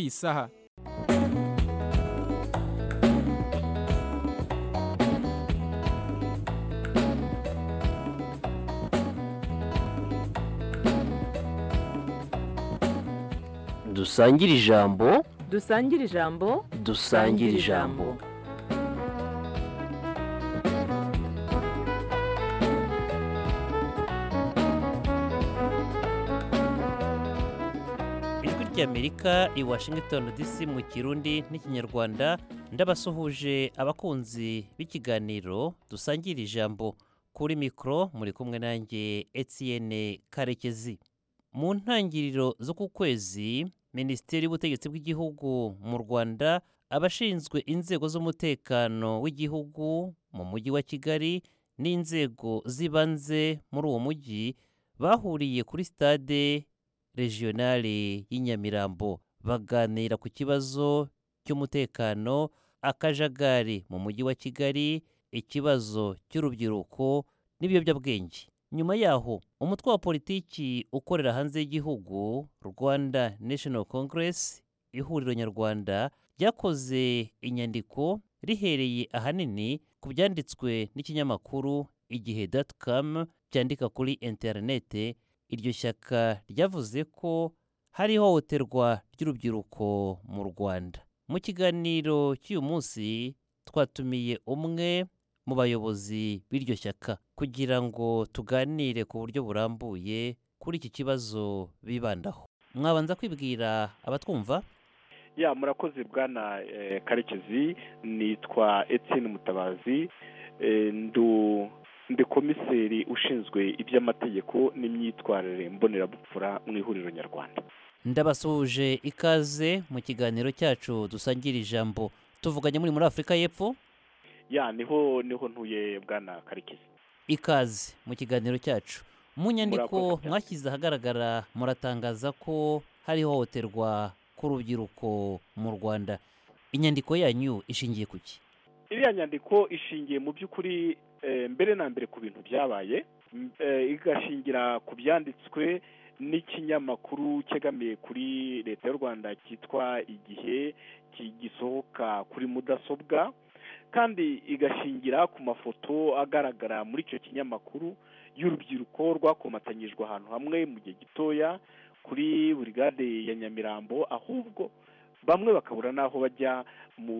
isaha dusangire ijambo dusangire ijambo dusangire ijambo ijwi ry'amerika i washington dc mu kirundi n'ikinyarwanda ndabasuhuje abakunzi b'ikiganiro dusangira ijambo kuri mikoro muri kumwe nanjye etienne karekezi mu ntangiriro z'uku kwezi minisiteri y'ubutegetsi bw'igihugu mu rwanda abashinzwe inzego z'umutekano w'igihugu mu mujyi wa kigali n'inzego z'ibanze muri uwo mujyi bahuriye kuri sitade regionale y'i Nyamirambo baganira ku kibazo cy'umutekano akajagari mu mujyi wa Kigali ikibazo cy'urubyiruko n'ibiyobyabwenge nyuma yaho umutwe wa politiki ukorera hanze y'igihugu Rwanda National Congress ihuriro nyarwanda ryakoze inyandiko rihereye ahanini ku byanditswe n'ikinyamakuru igihe com cyandika kuri interinete iryo shyaka ryavuze ko hari ihohoterwa ry'urubyiruko mu rwanda mu kiganiro cy'uyu munsi twatumiye umwe mu bayobozi b'iryo shyaka kugira ngo tuganire ku buryo burambuye kuri iki kibazo bibandaho mwabanza kwibwira abatwumva ya murakoze bwana eh, karekezi nitwa etienne mutabazi eh, ndu ndi komiseri ushinzwe iby'amategeko n'imyitwarire mbonerabupfura mu ihuriro nyarwanda ndabasuhuje ikaze mu kiganiro cyacu dusangira ijambo tuvuganye muri muri afurika y'epfo ya niho niho ntuye bwana karekezi ikaze mu kiganiro cyacu mu nyandiko Murakoze cyane. mwashyize ahagaragara muratangaza ko hari ihohoterwa k'urubyiruko mu rwanda inyandiko yanyu ishingiye ku ki iriya nyandiko ishingiye mu by'ukuri eh, mbere na mbere ku bintu byabaye m- eh, igashingira ku byanditswe n'ikinyamakuru cyegamiye kuri leta y'u rwanda cyitwa igihe ki- gisohoka kuri mudasobwa kandi igashingira ku mafoto agaragara muri icyo kinyamakuru y'urubyiruko rwakomatanyijwe ahantu hamwe mu gihe gitoya kuri burigade ya nyamirambo ahubwo bamwe bakabura n'aho bajya mu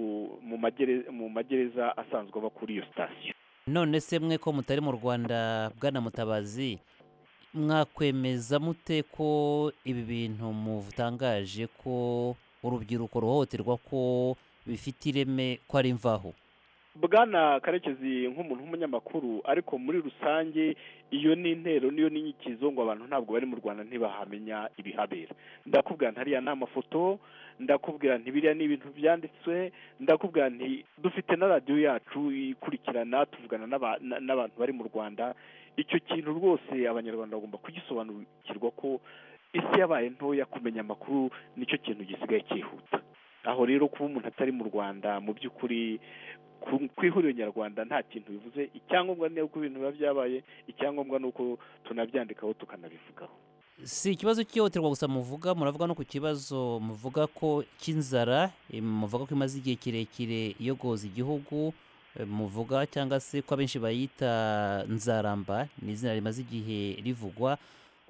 mu magere- mu magereza asanzwe aba kuri iyo sitasiyo none se mwe ko mutari mu rwanda bwana mutabazi mwakwemeza mute ko ibi bintu mutangaje ko urubyiruko ruhohoterwa ko bifite ireme ko ari imvaho bwana karekezi nk'umuntu w'umunyamakuru ariko muri rusange iyo ni intero niyo ni inyikizo ngo abantu ntabwo bari mu rwanda ntibahamenya ibihabera ndakubwira nti hariya ni amafoto ndakubwira nti biriya ni ibintu byanditswe ndakubwira nti dufite na radiyo yacu ikurikirana tuvugana n'aba- na- n'abantu bari mu rwanda icyo kintu rwose abanyarwanda bagomba kugisobanukirwa ko isi yabaye ntoya kumenya amakuru nicyo kintu gisigaye cyihuta aho rero kuba umuntu atari mu rwanda mu by'ukuri ku- ku ihuriro nyarwanda nta kintu bivuze icyangombwa ni uko ibintu biba byabaye icyangombwa ni uko tunabyandikaho tukanabivugaho si ikibazo cy'ihohoterwa gusa muvuga muravuga no ku kibazo muvuga ko cy'inzara eh, muvuga ko imaze igihe kirekire iyogoza igihugu eh, muvuga cyangwa se ko abenshi bayita nzaramba ni izina rimaze igihe rivugwa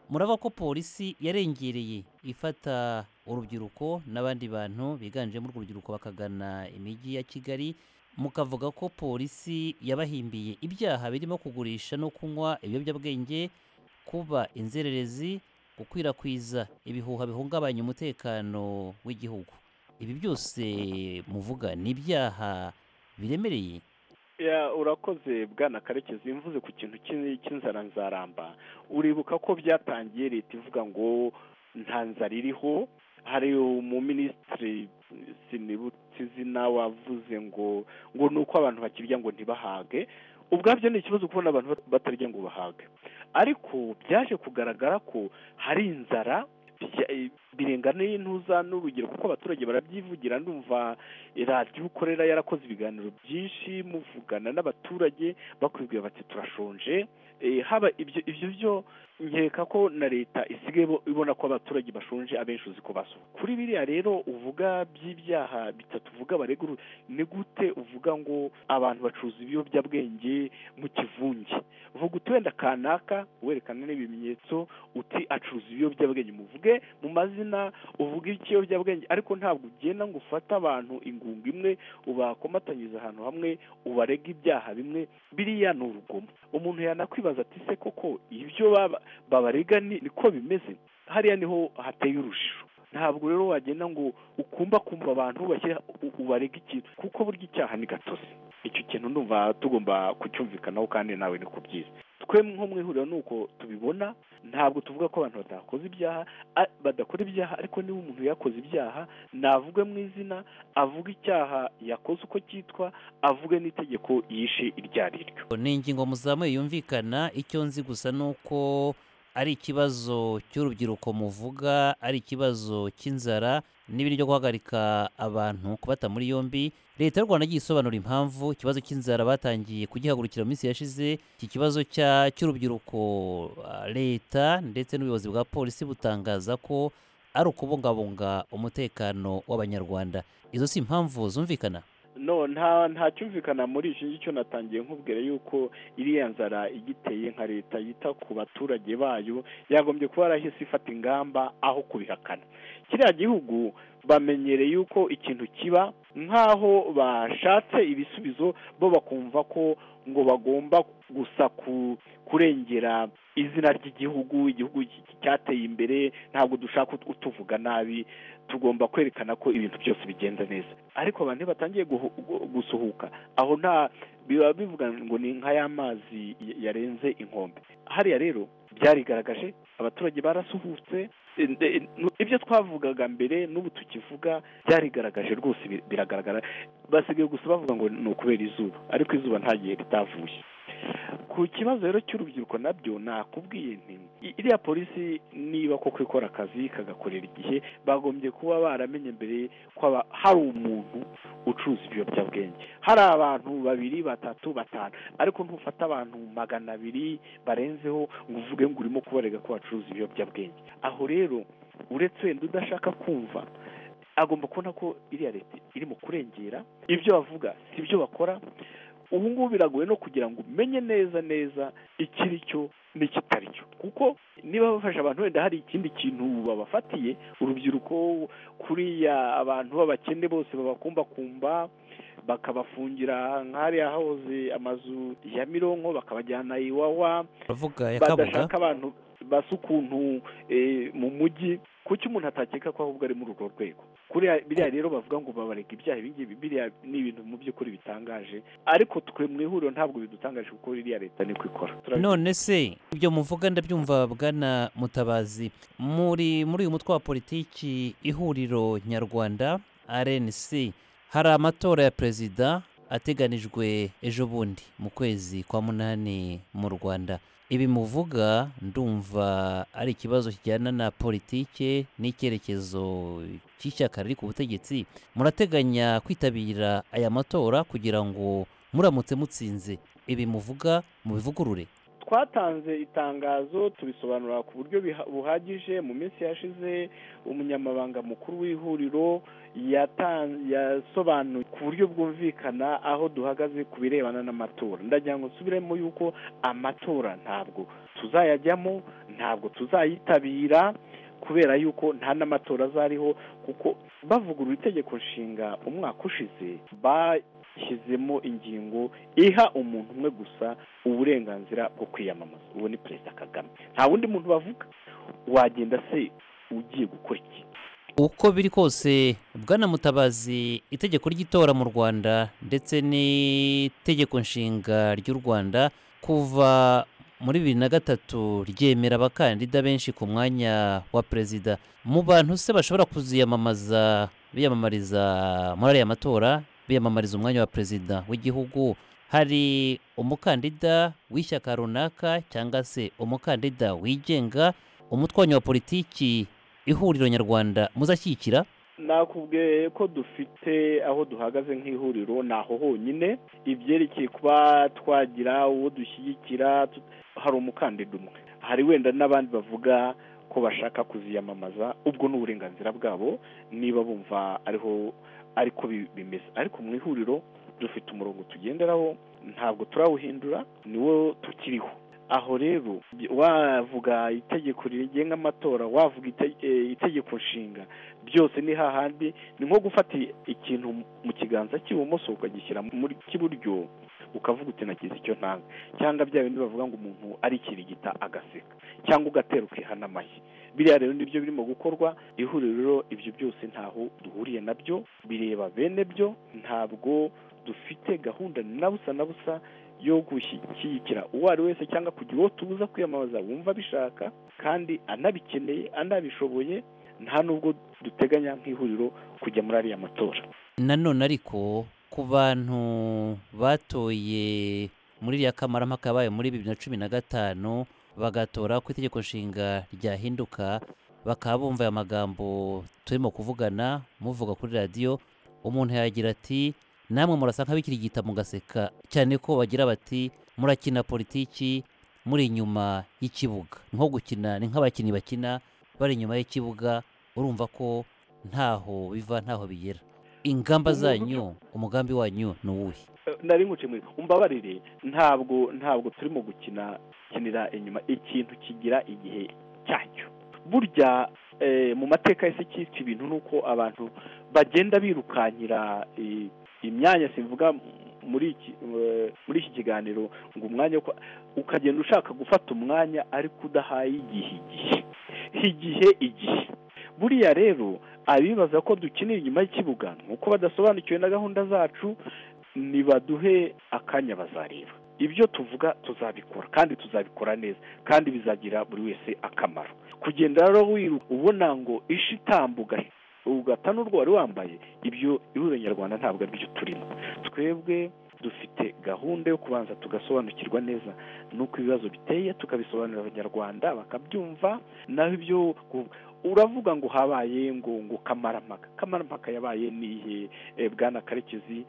muravuga ko polisi yarengereye ifata urubyiruko n'abandi bantu biganjemo urwo rubyiruko bakagana imijyi ya kigali mukavuga ko polisi yabahimbiye ibyaha birimo kugurisha no kunywa ibiyobyabwenge kuba inzererezi gukwirakwiza ibihuha bihungabanya umutekano w'igihugu ibi byose muvuga ni ibyaha biremereye Ya, urakoze bwana karekezi mvuze ku kintu cy'in- cy'inzara nzaramba uribuka ko byatangiye leta ivuga ngo nta nzara iriho hari umuminisitiri sinibutse izina wavuze ngo ngo ni uko abantu bakirya ngo ntibahage ubwabyo ni ikibazo kubona abantu bat- batarya ngo bahage ariko byaje kugaragara ko hari inzara bya- birenga n'intuza n'urugero kuko abaturage barabyivugira ndumva radiyo ukorera yarakoze ibiganiro byinshi muvugana n'abaturage bakwibwira bati turashonje eh, haba ibyo ibyo byo nkeka ko na leta isigaye ibo- ibona ko abaturage bashonje abenshi uzi ko basuka kuri biriya rero uvuga by'ibyaha bitatu uvuga bareguru ni gute uvuga ngo abantu bacuruza ibiyobyabwenge mu kivunge uvuga uti wenda kanaka werekana n'ibimenyetso uti acuruza ibiyobyabwenge muvuge mu mazina uvuga ikiyobyabwenge ariko ntabwo ugenda ngo ufate abantu ingunga imwe ubakomatanyiriza ahantu hamwe ubarega ibyaha bimwe biriya ni urugomo umuntu yanakwibaza ati se koko ibyo baba- babarega ni- niko bimeze hariya niho hateye urujijo ntabwo rero wagenda ngo ukumba kumva abantu bashyira u- ubarega ikintu kuko burya icyaha ni gatosi icyo kintu ndumva tugomba kucyumvikanaho kandi nawe ni ku byiza twe nko mu ihuriro ni uko tubibona ntabwo tuvuga ko abantu batakoze ibyaha a- badakora ibyaha ariko niba umuntu yakoze ibyaha navuge mu izina avuge icyaha yakoze uko cyitwa avuge n'itegeko yishe iryo ari ryo ni ingingo muzamuye yumvikana icyo nzi gusa ni uko ari ikibazo cy'urubyiruko muvuga ari ikibazo cy'inzara n'ibindi byo guhagarika abantu kubata muri yombi leta y'u rwanda yagiye isobanura impamvu ikibazo cy'inzara batangiye kugihagurukira mu minsi yashize iki kibazo cya- cy'urubyiruko ah, leta ndetse n'ubuyobozi bwa polisi butangaza ko ari ukubungabunga umutekano w'abanyarwanda izo si impamvu zumvikana no nta nta cyumvikana muri iki ngicyo natangiye nkubwira yuko iriya nzara igiteye nka leta yita ku baturage bayo yagombye kuba yarahise ifata ingamba aho kubihakana kiriya gihugu bamenyereye yuko ikintu kiba nk'aho bashatse ibisubizo bo bakumva ko ngo bagomba gusa ku kurengera izina ry'igihugu igihugu ki- ki- cyateye imbere ntabwo dushaka ut- utuvuga nabi tugomba kwerekana ko ibintu byose bigenda neza ariko abantu iyo batangiye guhu- gu- gusuhuka aho nta biba bivuga ngo ni nka y'amazi yarenze inkombe hariya rero byarigaragaje abaturage barasuhutse e- e- nu- ibyo twavugaga mbere n'ubu tukivuga byarigaragaje rwose bi- biragaragara basigaye gusa bavuga ngo ni ukubera izuba ariko izuba nta gihe ritavuye ku kibazo rero cy'urubyiruko nabyo nakubwiye nti i- iriya polisi niba koko ikora akazi ikagakorera igihe bagombye kuba baramenye mbere ko aba- hari umuntu ucuruza ibiyobyabwenge hari abantu babiri batatu batanu ariko ntufate abantu magana abiri barenzeho ngo uvuge ngo urimo kubarega ko bacuruza ibiyobyabwenge aho rero uretse wenda udashaka kumva agomba kubona ko iriya leta irimo kurengera ibyo bavuga si byo bakora ubu ngubu biragoye no kugira ngo umenye neza neza ikiri cyo n'ikitari cyo kuko niba bafasha abantu wenda hari ikindi kintu babafatiye urubyiruko kuriya abantu b'abakene bose babakumbakumba bakabafungira nk'ahariya hahoze amazu ya mironko bakabajyana iwawa bavuga yakabuga badashaka abantu basa ukuntu eh, mu mujyi kuki umuntu atakeka ko ahubwo ari muri urwo rwego kuriya biriya rero bavuga ngo babarega ibyaha ibi ngibi biriya ni ibintu mu by'ukuri bitangaje ariko twe mu ihuriro ntabwo bidutangaje kuko iriya leta niko ikora Turabizi. none se ibyo muvuga ndabyumva bwana mutabazi muri muri uyu mutwe wa politiki ihuriro nyarwanda rnc hari amatora ya perezida ateganijwe ejo bundi mu kwezi kwa munani mu rwanda ibi muvuga ndumva ari ikibazo kijyana na politike n'icyerekezo cy'ishyaka riri ku butegetsi murateganya kwitabira aya matora kugira ngo muramutse mutsinze ibi muvuga mubivugurure twatanze itangazo tubisobanura ku buryo biha- buhagije mu minsi yashize umunyamabanga mukuru w'ihuriro yatan- yasobanuye ku buryo bwumvikana aho duhagaze ku birebana n'amatora ndagira ngo nsubiremo yuko amatora ntabwo tuzayajyamo ntabwo tuzayitabira kubera yuko nta n'amatora azariho kuko bavugurura itegeko nshinga umwaka ushize bashyizemo ingingo iha umuntu umwe gusa uburenganzira bwo kwiyamamaza uwo ni perezida kagame nta wundi muntu bavuga wagenda se ugiye gukora iki uko biri kose bwana mutabazi itegeko ry'itora mu rwanda ndetse n'itegeko nshinga ry'u rwanda kuva muri bibiri na gatatu ryemera abakandida benshi ku mwanya wa perezida mu bantu se bashobora kuziyamamaza biyamamariza muri ariya matora biyamamariza umwanya wa perezida w'igihugu hari umukandida w'ishyaka runaka cyangwa se umukandida wigenga umutwe wanyu wa politiki ihuriro nyarwanda muzashyigikira nakubwiye ko dufite aho duhagaze nk'ihuriro ni aho honyine ibyerekeye kuba twagira uwo dushyigikira tut- hari umukandida umwe hari wenda n'abandi bavuga ko bashaka kuziyamamaza ubwo ni uburenganzira bwabo niba bumva ariho ariko bi- bimeze ariko mu ihuriro dufite umurongo tugenderaho ntabwo turawuhindura niwo tukiriho aho rero wavuga itegeko rigenga amatora wavuga ite- eh, itegeko nshinga byose ni hahandi ni nko gufata ikintu mu kiganza cy'ibumoso ukagishyira muri cy'iburyo ukavuga uti nagize icyo ntanga cyangwa bya bindi bavuga ngo umuntu arikirigita agaseka cyangwa ugatera ukihana amashyi biriya rero nibyo birimo gukorwa ihuriro rero ibyo byose ntaho duhuriye nabyo bireba bene byo ntabwo dufite gahunda na busa na busa yo gushyigikira uwo ari wese cyangwa kugira uwo tubuza kwiyamamaza wumva abishaka kandi anabikeneye anabishoboye nta nubwo duteganya nk'ihuriro kujya muri ariya matora nanone ariko ku bantu batoye muri iriya kamarampaka yabaye muri bibiri na cumi na gatanu bagatora ku itegeko nshinga ryahinduka bakaba bumva aya magambo turimo kuvugana muvuga kuri radiyo umuntu yagira ati namwe murasa nk'abikirigita mugaseka cyane ko bagira bati murakina politiki muri inyuma y'ikibuga ni nko gukina ni nk'abakinnyi bakina bari inyuma y'ikibuga urumva ko ntaho biva ntaho bigera ingamba zanyu umugambi wanyu ni uwuhe nari nkuciye umbabarire ntabwo ntabwo turimo gukina kinira inyuma ikintu kigira igihe cyacyo burya eh, mu mateka yose cyitwa ibintu ni uko abantu bagenda birukankira eh, imyanya simvuga muri iki eh, muri iki kiganiro ngo umwanya wo kwa- ukagenda ushaka gufata umwanya ariko udahaye igihe igihe igihe igihe buriya rero abibaza ko dukinira inyuma y'ikibuga ni uko badasobanukiwe na gahunda zacu nibaduhe akanya bazareba ibyo tuvuga tuzabikora kandi tuzabikora neza kandi bizagira buri wese akamaro kugenda rero wiruka ubona ngo ishi itambuka ugata n'urwo wari wambaye ibyo ihuriro nyarwanda ntabwo ari byo turimo twebwe dufite gahunda yo kubanza tugasobanukirwa neza n'uko ibibazo biteye tukabisobanurira abanyarwanda bakabyumva naho ibyo ku- uravuga ngo habaye ngo ngo kamarampaka kamarampaka yabaye nihe eh, bwana karekezi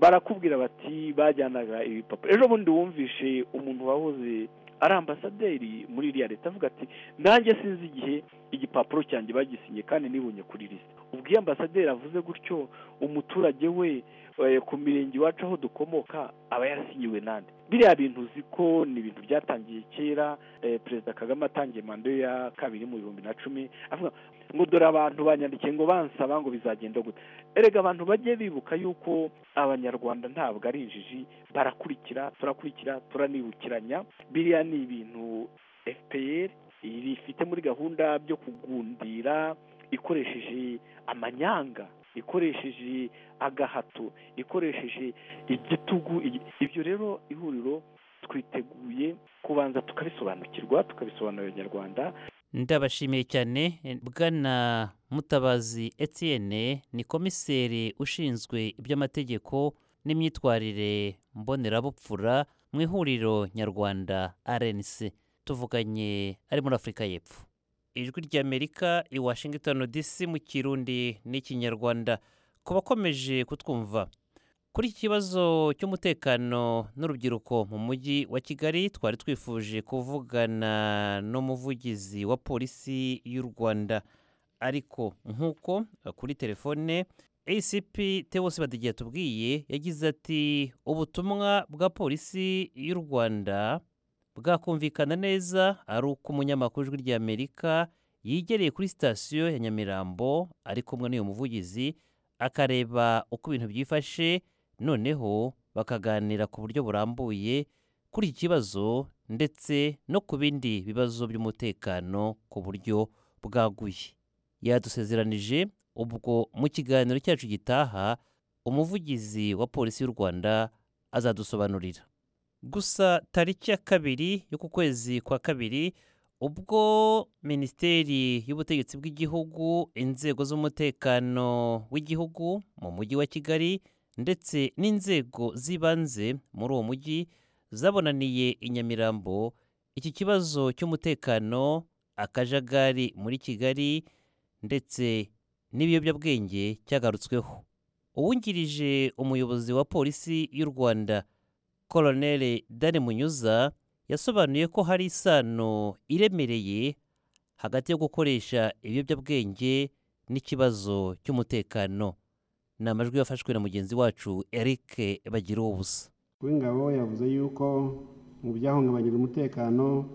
barakubwira bati bajyanaga ibipapuro ejo bundi wumvishe umuntu wahoze ari ambasaderi muri iriya leta avuga ati nanjye sinzi igihe igipapuro cyanjye bagisinye kandi nibonye kuri lisite ubwo iyo ambasaderi avuze gutyo umuturage we eh, ku mirenge iwacu aho dukomoka aba yarasinyiwe nande biriya bintu uzi ko ni ibintu byatangiye kera eh, perezida kagame atangiye manda ye ya kabiri mu bihumbi na cumi avuga ngo dore abantu banyandikiye ngo bansaba ngo bizagenda gute erega abantu bajye bibuka yuko abanyarwanda ntabwo ari injiji barakurikira turakurikira turanibukiranya biriya ni ibintu fpr iri- ifite muri gahunda byo kugundira ikoresheje amanyanga ikoresheje agahato ikoresheje igitugu igi- ibyo rero ihuriro twiteguye kubanza tukabisobanukirwa tukabisobanurira abanyarwanda ndabashimiye cyane bwana mutabazi etienne ni komiseri ushinzwe iby'amategeko n'imyitwarire mbonerabuphura mu ihuriro nyarwanda rnc tuvuganye ari muri afurika y'epfo ijwi ry'amerika i washington dc mu kirundi n'ikinyarwanda ku bakomeje kutwumva kuri iki kibazo cy'umutekano n'urubyiruko mu mujyi wa kigali twari twifuje kuvugana n'umuvugizi wa polisi y'u rwanda ariko nk'uko eh, kuri telefone acp tewose badigiye atubwiye yagize ati ubutumwa bwa polisi y'u rwanda bwakumvikana neza ari uko umunyamakuru w'ijwi ry'amerika yegereye kuri sitasiyo ya nyamirambo ari kumwe n'uyu muvugizi akareba uko ibintu byifashe noneho bakaganira ku buryo burambuye kuri iki kibazo ndetse no ku bindi bibazo by'umutekano ku buryo bwaguye yadusezeranije ubwo mu kiganiro cyacu gitaha umuvugizi wa polisi y'u rwanda azadusobanurira gusa tariki ya kabiri y'uku kwezi kwa kabiri ubwo minisiteri y'ubutegetsi bw'igihugu inzego z'umutekano w'igihugu mu mujyi wa kigali ndetse n'inzego z'ibanze muri uwo mujyi zabonaniye i Nyamirambo iki kibazo cy'umutekano akajagari muri Kigali ndetse n'ibiyobyabwenge cyagarutsweho uwungirije umuyobozi wa polisi y'u Rwanda Colonel Dani Munyuza yasobanuye ko hari isano iremereye hagati yo gukoresha ibiyobyabwenge n'ikibazo cy'umutekano ni amajwi yafashwe na mugenzi wacu eric bagira ubusa w'ingabo yavuze yuko mu byahungabanyije umutekano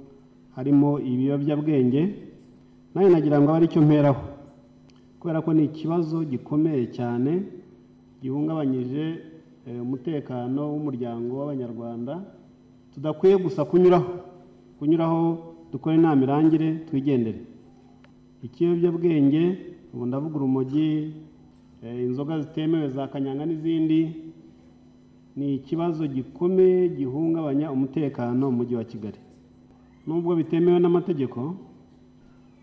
harimo ibiyobyabwenge nawe nagira ngo abe aricyo mperaho kubera ko ni ikibazo gikomeye cyane gihungabanyije eh, umutekano w'umuryango w'abanyarwanda tudakwiye gusa kunyuraho kunyuraho dukore inama irangire twigendere ikiyobyabwenge ubu ndavuga urumogi eh, inzoga zitemewe za kanyanga n'izindi ni ikibazo gikomeye gihungabanya umutekano mu mujyi wa kigali nubwo bitemewe n'amategeko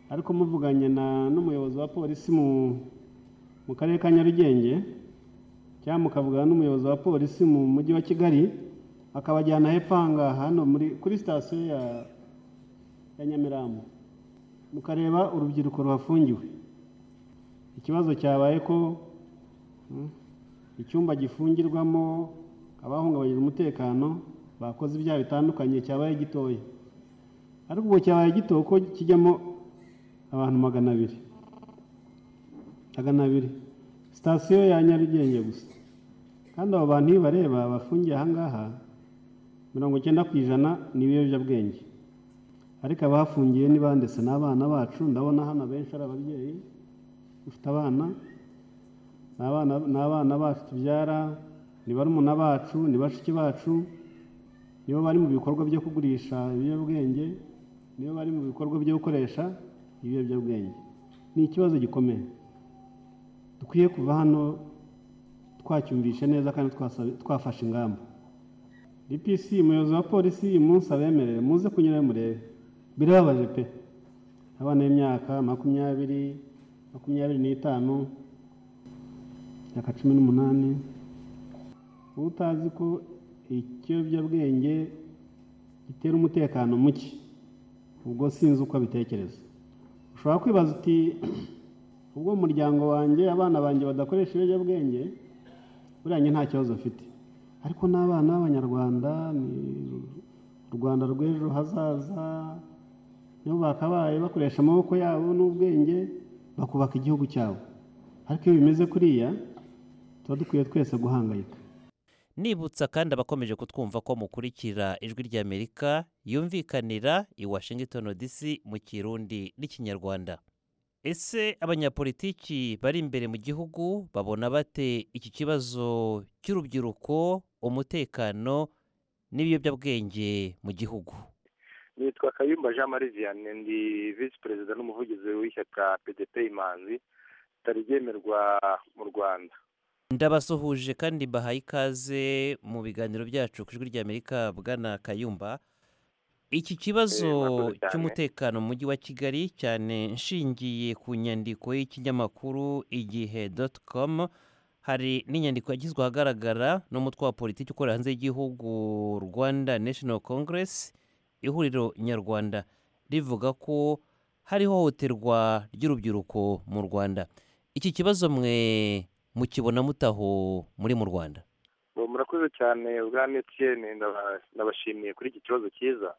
ariko muvuganye na n'umuyobozi wa polisi mu mu karere ka nyarugenge cyangwa mukavugana n'umuyobozi wa polisi mu mujyi wa kigali akabajyana hepfo aha ngaha hano muri kuri sitasiyo ya ya nyamirambo mukareba urubyiruko ruhafungiwe ikibazo cyabaye ko mm, icyumba gifungirwamo abahungabanyije umutekano bakoze ibyaha bitandukanye cyabaye gitoya ariko ubu cyabaye gito kuko kijyamo abantu magana abiri magana abiri sitasiyo ya nyarugenge gusa kandi abo bantu iyo bareba bafungiye aha ngaha mirongo icyenda ku ijana ni ibiyobyabwenge ariko abahafungiye ni ba ndetse n'abana bacu ndabona hano abenshi ari ababyeyi dufite abana ni abana ni abana bacu tubyara ni barumuna bacu ni bashiki bacu nibo bari mu bikorwa byo kugurisha ibiyobyabwenge nibo bari mu bikorwa byo gukoresha ibiyobyabwenge ni ikibazo gikomeye dukwiye kuva hano twacyumvishe neza kandi twasa- twafashe ingamba dpc umuyobozi wa polisi uyu munsi abemerere muze kunyura murebe birababaje pe abana b'imyaka makumyabiri makumyabiri n'itanu imyaka cumi n'umunani utazi ko ikiyobyabwenge gitera umutekano muke ubwo sinzi uko abitekereza ushobora kwibaza uti ubwo mu muryango wanjye abana banjye badakoresha ibiyobyabwenge buriya njye nta kibazo mfite ariko n'abana b'abanyarwanda ni u rwanda rw'ejo hazaza nibo bakabaye bakoresha amaboko yabo n'ubwenge bakubaka igihugu cyabo ariko iyo bimeze kuriya tuba dukwiye twese guhangayika nibutsa kandi abakomeje kutwumva ko mukurikira ijwi ry'amerika yumvikanira i washington dc mu kirundi n'ikinyarwanda ese abanyapolitiki bari imbere mu gihugu babona bate iki kibazo cy'urubyiruko umutekano n'ibiyobyabwenge mu gihugu nitwa kayumba jean marie vianney ndi visi perezida n'umuvugizi w'ishyaka pdp imanzi ritari ryemerwa mu rwanda ndabasuhuje kandi mbahaye ikaze mu biganiro byacu ku ijwi ry'amerika bwana kayumba iki kibazo murakoze cyane. cy'umutekano mu mujyi wa kigali cyane nshingiye ku nyandiko y'ikinyamakuru igihe doti komu hari n'inyandiko yagizwe ahagaragara n'umutwe wa politiki ukorera hanze y'igihugu rwanda national congress ihuriro nyarwanda rivuga ko hari ihohoterwa ry'urubyiruko mu rwanda iki kibazo mwe mukibona mutaho muri mu rwanda Ngo murakoze cyane bwa etienne ndaba- ndabashimiye kuri iki kibazo cyiza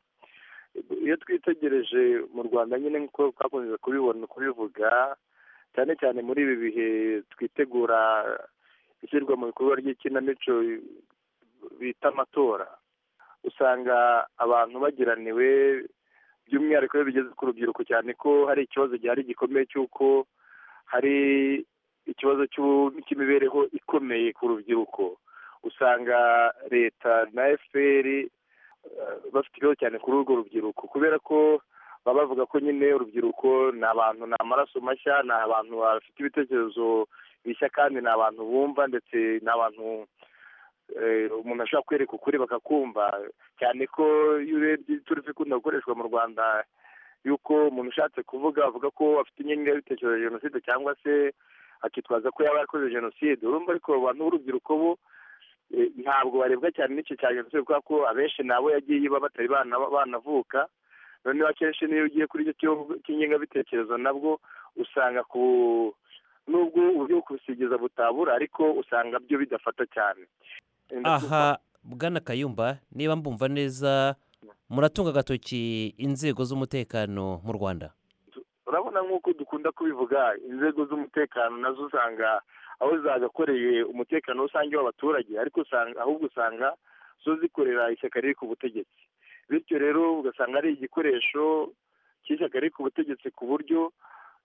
iyo twitegereje mu rwanda nyine nk'uko twakunze kubibona kubivuga cyane cyane muri ibi bihe twitegura ishyirwa mu bikorwa ry'ikinamico bita amatora usanga abantu bagiraniwe by'umwihariko iyo bigeze ku rubyiruko cyane ko hari ikibazo gihari gikomeye cy'uko hari ikibazo cy'u- cy'imibereho ikomeye ku rubyiruko usanga leta na fpr eh, bafite ibibazo cyane kuri urwo rubyiruko kubera ko baba bavuga ko nyine urubyiruko ni abantu ni amaraso mashya ni abantu bafite ibitekerezo bishya kandi ni abantu bumva ndetse ni abantu eh, umuntu ashobora kwereka ukuri bakakumva cyane ko iyo urebye turifa ikunda gukoreshwa mu rwanda yuko umuntu ushatse kuvuga avuga ko afite ingengabitekerezo ya jenoside cyangwa se akitwaza ko yaba yarakoze jenoside urumva ariko abo bantu b'urubyiruko bo eh, ntabwo barebwa cyane n'icyo cya jenoside kubera ko abenshi nabo yagiye iba batari bana banavuka noneho akenshi n'iyo ugiye kuri icyo kibazo cy'ingengabitekerezo nabwo usanga ku nubwo uburyo bwo kubisigeza butabura ariko usanga byo bidafata cyane Eh, aha bwana kayumba niba mbumva neza muratunga agatoki inzego z'umutekano mu rwanda urabona nk'uko dukunda kubivuga inzego z'umutekano nazo usanga aho zagakoreye umutekano rusange w'abaturage ariko usanga ahubwo usanga zo zikorera ishyaka riri ku butegetsi bityo rero ugasanga ari igikoresho cy'ishyaka riri ku butegetsi ku buryo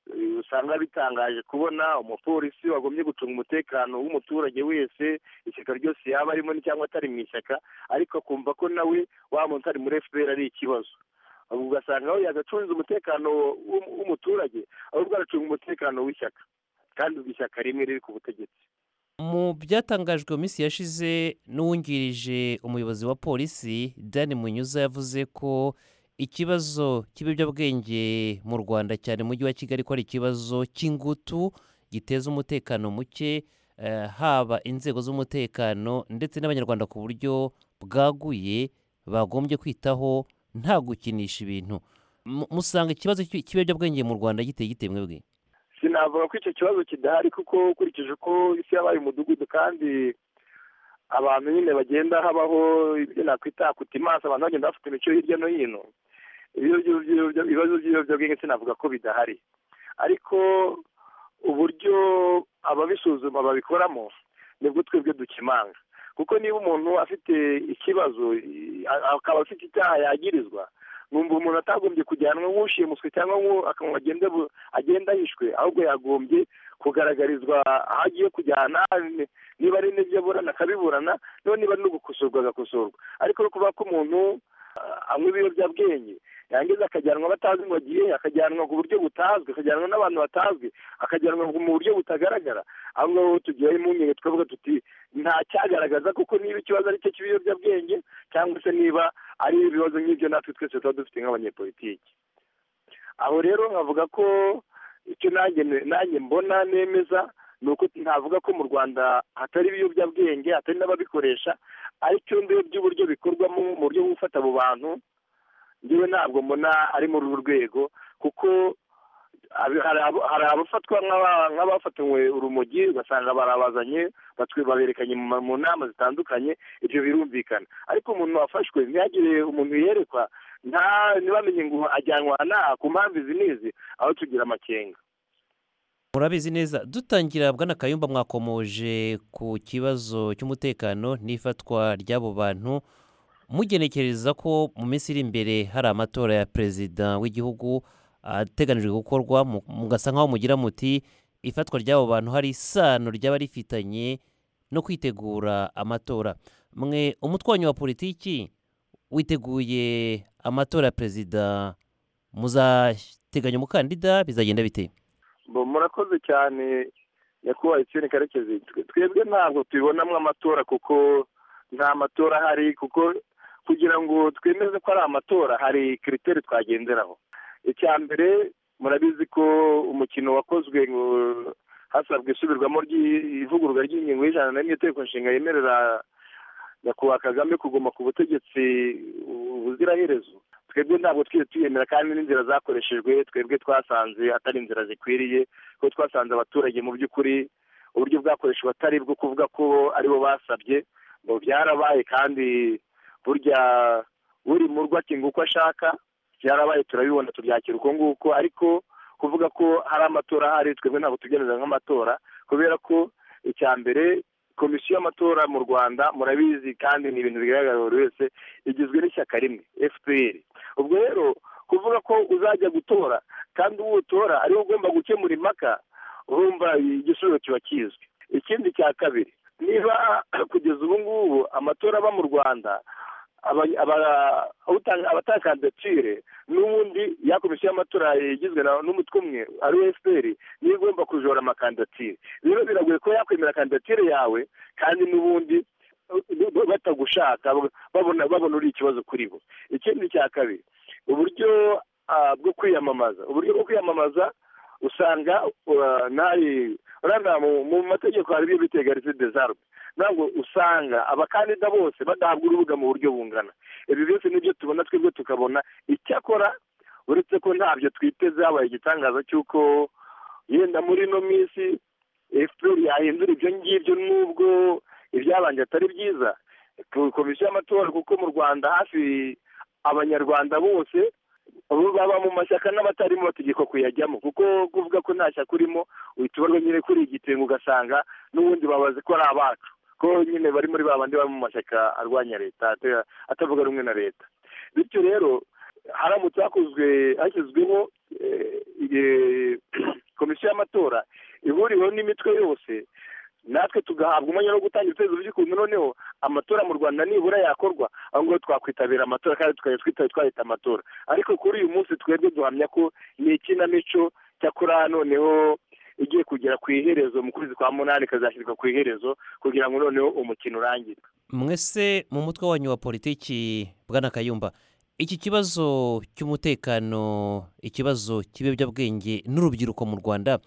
eh, usanga bitangaje kubona umupolisi wagombye gucunga umutekano w'umuturage wese ishyaka ryose yaba arimo cyangwa atari mu ishyaka ariko akumva ko nawe wa muntu ari muri fpr ari ikibazo ahubwo ugasanga aho yagacunze umutekano w'um- w'umuturage ahubwo aracunga umutekano w'ishyaka kandi ubwo ishyaka rimwe riri ku butegetsi mu byatangajwe mu minsi yashize n'uwungirije umuyobozi wa polisi dan munyuza yavuze ko ikibazo cy'ibiyobyabwenge mu rwanda cyane mujyi wa kigali ko ari ikibazo cy'ingutu giteza umutekano muke eh, haba inzego z'umutekano ndetse n'abanyarwanda ku buryo bwaguye bagombye kwitaho nta gukinisha ibintu Mu- musanga ikibazo cy'i- cy'ibiyobyabwenge mu rwanda giteye gite mwebwe sinavuga ko icyo kibazo kidahari kuko ukurikije uko isi yabaye umudugudu kandi abantu nyine bagenda habaho ibyo nakwita kutimansi abantu bagenda bafite imico hirya no hino Ibyo- ibyo- ibyo- ibyo- ibibazo by'ibiyobyabwenge sinavuga ko bidahari ariko uburyo ababisuzuma babikoramo nibwo twebwe dukimanga kuko niba umuntu afite ikibazo i- a- akaba afite icyaha yagirizwa numva umuntu atagombye kujyanwa nk'ushimuswe cyangwa nk'u- agende bu- agenda yishwe ahubwo yagombye kugaragarizwa aho agiye kujyana ni- niba ari n'ibyo aburana akabiburana noneho niba ari no gukosorwa agakosorwa ariko no kuvuga ko umuntu ah, anywa ibiyobyabwenge yangiza akajyanwa batazi ngo agiye he, akajyanwa ku buryo butazwi akajyanwa n'abantu batazwi akajyanwa mu buryo butagaragara aho ngaho tugira impungenge twavuga tuti nta cyagaragaza kuko niba ikibazo ari cyo cy'ibiyobyabwenge cyangwa se niba ari ibibazo nk'ibyo natwe twese tuba dufite nk'abanyepolitiki aho rero nkavuga ko icyo nanjye nanjye mbona nemeza ni uko ntavuga ko mu rwanda hatari ibiyobyabwenge hatari n'ababikoresha ariko by'uburyo bikorwamo mu buryo bwo gufata abo bantu ngewe ntabwo mbona ari muri uru rwego kuko abi- hari abo- hari abafatwa nk'aba- nk'abafatanywe urumogi ugasanga barabazanye batwe baberekanye mu ma- mu nama zitandukanye ibyo birumvikana ariko umuntu wafashwe ntihagire umuntu yerekwa nta ntibamenye ngo ajyanwa aha ku mpamvu izi n'izi aho tugira amakenga murabizi neza dutangira bwana kayumba mwakomoje ku kibazo cy'umutekano n'ifatwa ry'abo bantu mugenekereza ko mu minsi iri imbere hari amatora ya perezida w'igihugu ateganijwe gukorwa mu- mugasa nk'aho mugira muti ifatwa ry'abo bantu hari isano ryaba rifitanye no kwitegura amatora mwe umutwe wanyu wa politiki witeguye amatora ya perezida muzateganya umukandida bizagenda bite Bo, murakoze cyane nyakubahwa etienne karekezi Twe- twebwe ntabwo tubibonamo amatora kuko nta matora ahari kuko kugira ngo twemeze ko ari amatora hari kiriteri twagenderaho icya mbere murabizi ko umukino wakozwe ngo hasabwe isubirwamo ry'ivugururwa ry'ingingo y'ijana na rimwe itegeko nshinga yemerera nyakubahwa kagame kuguma ku butegetsi bu- buziraherezo twebwe ntabwo twigeze tuyemera kandi n'inzira zakoreshejwe twebwe twasanze atari inzira zikwiriye kuko twasanze abaturage mu by'ukuri uburyo bwakoreshejwe atari bwo kuvuga ko aribo basabye ngo byarabaye kandi burya buri murwa akinga uko ashaka byarabaye turabibona tubyakira uko nguko ariko kuvuga ko hari amatora ahari twebwe ntabwo tubyemeza nk'amatora kubera ko icya mbere komisiyo y'amatora mu rwanda murabizi kandi ni ibintu bigaragara buri wese igizwe n'ishyaka rimwe fpr ubwo rero kuvuga ko uzajya gutora kandi uwo utora ariwe ugomba gukemura impaka urumva igisubizo kiba kizwi ikindi cya kabiri niba kugeza ubu ngubu amatora aba mu rwanda aba- aba- utanga- abatanga kandidatire n'ubundi ya komisiyo y'amatora igizwe na- n'umutwe umwe ari we fpr niyo igomba kujora amakandidatire rero biragoye ko yakwemera kandidatire yawe kandi n'ubundi batagushaka babona babona uri ikibazo kuri bo ikindi cya kabiri uburyo ah, bwo kwiyamamaza uburyo bwo kwiyamamaza usanga ah, ntari urabona mu- mu mategeko hari ibyo bita egarite desarme ntabwo usanga abakandida bose badahabwa urubuga mu buryo bungana ibi byose nibyo tubona twebwe tukabona icyakora uretse ko ntabyo twiteze habaye igitangaza cy'uko yenda muri ino minsi efuperi yahindura ibyo ngibyo n'ubwo ibyabanje atari byiza ku komisiyo y'amatora kuko mu rwanda hafi abanyarwanda bose baba mu mashyaka n'abatarimo bategekwa kuyajyamo kuko kuvuga ko nta shyaka urimo uhita ubarwa nyine kuri igitenge ugasanga n'ubundi babazi ko ari abacu ko nyine bari muri ba bandi bari mu mashyaka arwanya leta ate- atavuga rumwe na leta bityo rero haramutse hakozwe hashyizweho eh, eh, komisiyo y'amatora ihuriweho n'imitwe yose natwe tugahabwa umwanya wo gutanga ibitekerezo by'ukuntu noneho amatora mu rwanda nibura yakorwa aho ngaho twakwitabira amatora kandi tukajya twitaba twahita amatora ariko kuri uyu munsi twebwe duhamya ko ni ikinamico cyakora noneho igiye kugera ku iherezo mu kwezi kwa munani ikazashyirwa ku iherezo kugira ngo noneho umukino urangire mwese mu mutwe wanyu wa politiki bwana kayumba iki kibazo cy'umutekano ikibazo cy'ibiyobyabwenge n'urubyiruko mu rwanda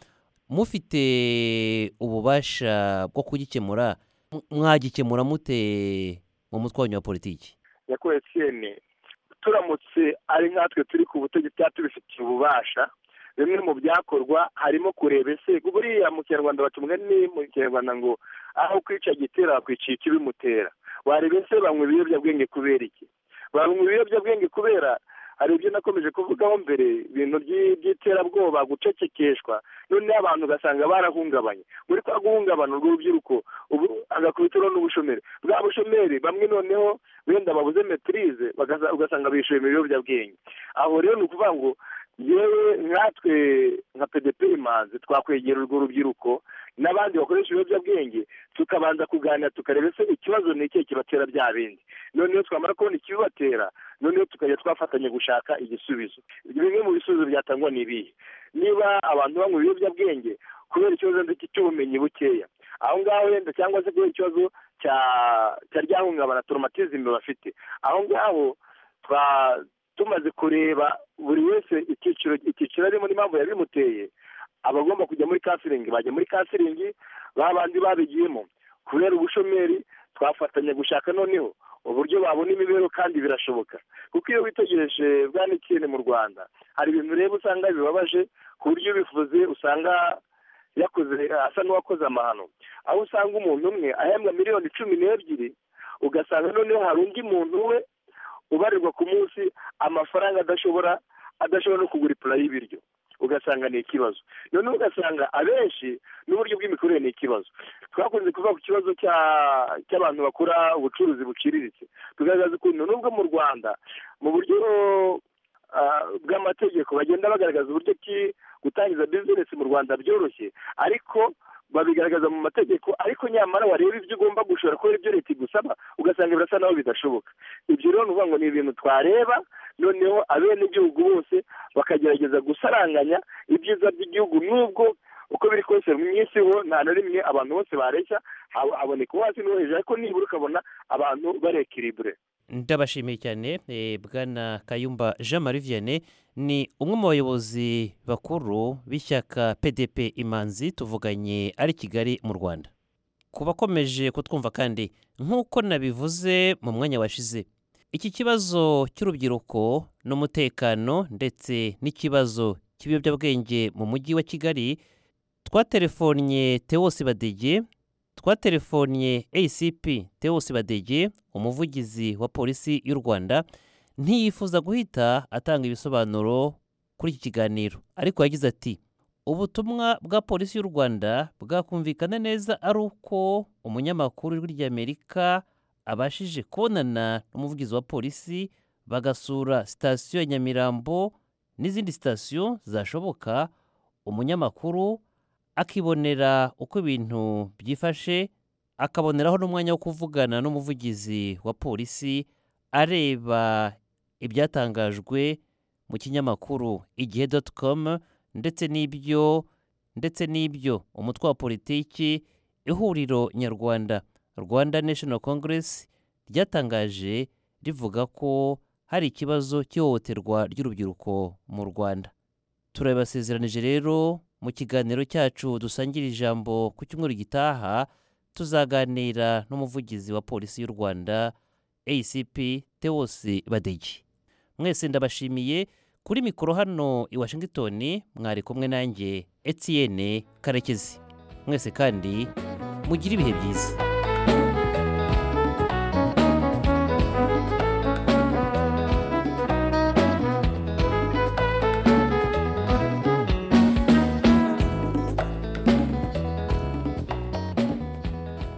mufite ububasha bwo kugikemura M- mwagikemura mute mu mutwe wanyu wa politiki nyakubahwa etiyene turamutse ari nkatwe turi ku butegetsi cyangwa tubifitiye ububasha bimwe mu byakorwa harimo kureba ese buriya mu kinyarwanda baca umugani mu kinyarwanda ngo aho kwica gitera bakwica ikibimutera wareba ese banywa ibiyobyabwenge kubera iki banywa ibiyobyabwenge kubera hari ibyo nakomeje kuvugaho mbere ibintu by'i- by'iterabwoba gucecekeshwa noneho abantu ugasanga barahungabanye muri kwa guhungabana urwo rubyiruko ubu agakubitiro n'ubushomeri bwa bushomeri bamwe noneho wenda babuze metirize ugasanga bishuye mu biyobyabwenge aho rero ni ukuvuga ngo yewe nkatwe nka pdp imanzi twakwegera urwo rubyiruko n'abandi bakoresha ibiyobyabwenge tukabanza kuganira tukareba ese ikibazo ni ikihe kibatera bya bindi noneho twamara kubona ikibibatera noneho tukajya twafatanya gushaka igisubizo bimwe mu bisubizo byatangwa ni ibihe niba abantu banywa ibiyobyabwenge kubera ikibazo ndetse cy'ubumenyi bukeya aho ngaho wenda cyangwa se kubera ikibazo cya cya ryahungabana toromatizime bafite aho ngaho twa tumaze kureba buri wese icyiciro icyiciro arimo n'impamvu yabimuteye abagomba kujya muri kansiringi bajya muri kansiringi ba bandi babigiyemo kubera ubushomeri twafatanya gushaka noneho uburyo babona imibereho kandi birashoboka kuko iyo witegereje bwanekene mu rwanda hari ibintu reba usanga bibabaje ku buryo ubivuze usanga yakoze asa n'uwakoze amahano aho usanga umuntu umwe ahembwa miliyoni cumi n'ebyiri ugasanga noneho hari undi muntu we ubarirwa ku munsi amafaranga adashobora adashobora no kugura ipura y'ibiryo ugasanga ni ikibazo noneho ugasanga abenshi n'uburyo bw'imikorere ni ikibazo twakunze kuvuga ku kibazo cya- cy'abantu bakora ubucuruzi buciriritse tugaragaza ukuntu nubwo mu rwanda mu buryo ah, bw'amategeko bagenda bagaragaza uburyo ki gutangiza bizinesi mu rwanda byoroshye ariko babigaragaza mu mategeko ariko nyamara wareba ibyo ugomba gushora kubera ibyo leta igusaba ugasanga birasa naho bidashoboka ibyo rero ni ukuvuga ngo ni ibintu twareba noneho abenegihugu bose bakagerageza gusaranganya ibyiza by'igihugu n'ubwo uko biri kose mu isi ho nta na rimwe abantu bose bareshya hab- haboneka uwo hasi n'uwo hejuru ariko nibura ukabona abantu barekiribure ndabashimiye cyane eh, bwana kayumba jean marie vianney ni umwe mu bayobozi bakuru b'ishyaka pdp imanzi tuvuganye ari kigali mu rwanda ku bakomeje kutwumva kandi nk'uko nabivuze mu mwanya washize iki kibazo cy'urubyiruko n'umutekano ndetse n'ikibazo cy'ibiyobyabwenge mu mujyi wa kigali twaterefonnye tewosi badege twatelefonnye acp tewosi badege umuvugizi wa polisi y'u rwanda ntiyifuza guhita atanga ibisobanuro kuri iki kiganiro ariko yagize ati ubutumwa bwa polisi y'u rwanda bwakumvikana neza ari uko umunyamakuru w'ijwi ry'amerika abashije kubonana n'umuvugizi wa polisi bagasura sitasiyo ya nyamirambo n'izindi sitasiyo zashoboka umunyamakuru akibonera uko ibintu byifashe akaboneraho n'umwanya wo kuvugana n'umuvugizi wa polisi areba ibyatangajwe mu kinyamakuru igihe doti komu ndetse n'ibyo ndetse n'ibyo umutwe wa politiki ihuriro nyarwanda rwanda national congress ryatangaje rivuga ko hari ikibazo cy'ihohoterwa ry'urubyiruko mu rwanda turabasezeranije rero mu kiganiro cyacu dusangira ijambo ku cyumweru gitaha tuzaganira n'umuvugizi wa polisi y'u rwanda acp tewosi badege mwese ndabashimiye kuri mikoro hano i washington mwari kumwe nanjye etienne karekezi mwese kandi mugire ibihe byiza